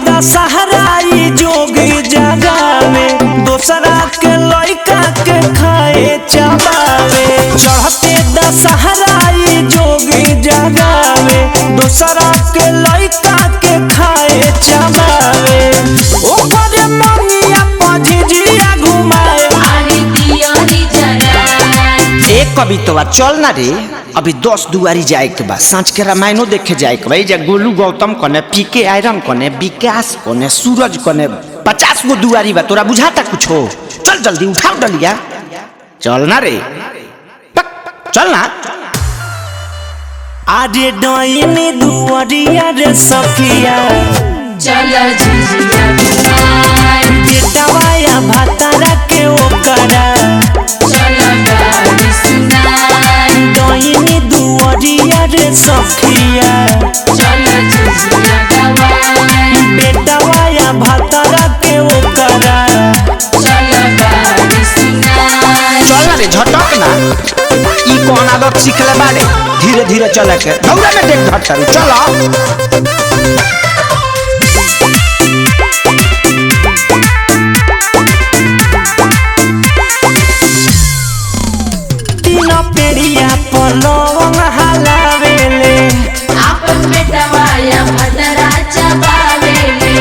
दशहराई जोगी जगावे दोसरा के लइका के खाए चबावे चढ़ते दशहराई जोगी जगावे दोसरा के लइका के खाए चबावे ओकर मंगिया पझिझिया घुमाए आरी दियोरी जगाए एक कवितवा चल ना रे अभी दस दुआरी जाए के बा सांझ के रामायणो देखे जाए के बा ए जे गोलू गौतम कने पीके आयरन कने विकास कने सूरज कने पचास गो दुआरी बा तोरा बुझाता कुछ हो चल जल्दी उठाओ डलिया चल ना रे पक, चल ना आरे डोइनी दुआरिया रे सखिया चलो झिझिया घुमाए बेटवाया भातारा के ओकरा चलो गाड़ी सुनाए डोइनी दुआरिया रे सखिया चलो झिझिया गवाए बेटवाया भातारा के ओकरा चलो गाड़ी सुनाए चल ना रे झटक ना ई कौन आदत सीखले बारे धीरे धीरे चले के दौड़ा में देख धट चलो तीन पेड़िया पर लवंग हलावेले आपन बेटवाया भदरा चबावेले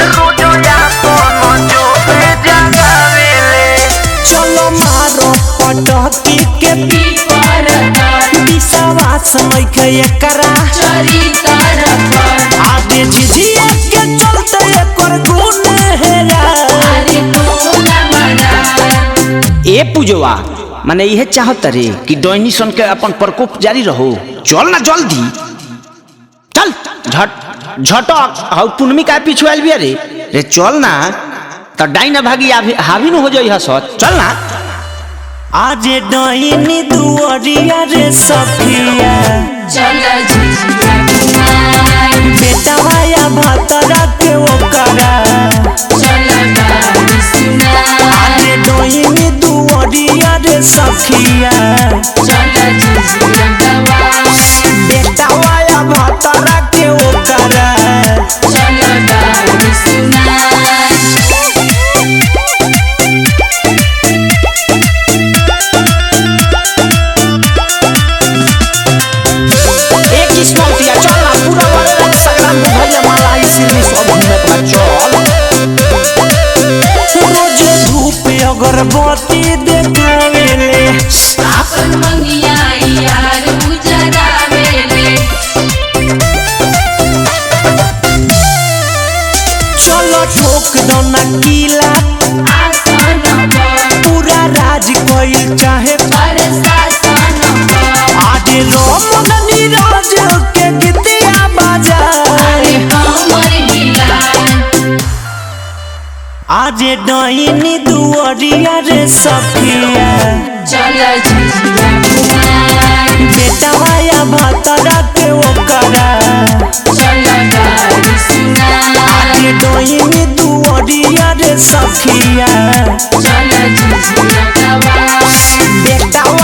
चलो मारो पटकी के पीपर तर विश्वास नइखे एकरा चरी तर पर आगे झिझिया के चलते एकर गुण हेरा अरे कोना मनाए ए पूजवा माने इहे चाहत रे कि डोइनी सन के अपन प्रकोप जारी रहो चल ना जल्दी चल झट झटक हाउ पुनमी का पीछे आइल बिया रे रे चल ना त डाइन भागी आभी हावी न हो जाई हसत चल ना आज डोइनी दुआरिया रे सखिया चलो झिझिया घुमाए बेटवाया भातरा के ओकरा चलो गाड़ी सुनाए आज डोइनी दुआरिया रे सखिया चलो झिझिया गवाए बेटवाया भातरा के ओकरा चलो गाड़ी सुनाए एक किस्मत दिया चल ना पूरा वाले संग्राम में भैया माला इसी में सब घूमे के बाद चल रोज धूप अगरबत्ती देखावेले आपन मंगिया यार उजरावेले चलो ठोक दो ना कीला आसन पर पूरा राज कोई चाहे प्रशासन पर आज रोमन नीरज के गीतिया बाजा अरे हमर हिलाए आज डोइनी दुआरिया रे सखिया चलो झिझिया घुमाए बेटवाया भातरा के ओकरा चलो गाड़ी सुनाए आज डोइनी दुआरिया रे सखिया चलो झिझिया गवाए बेटवा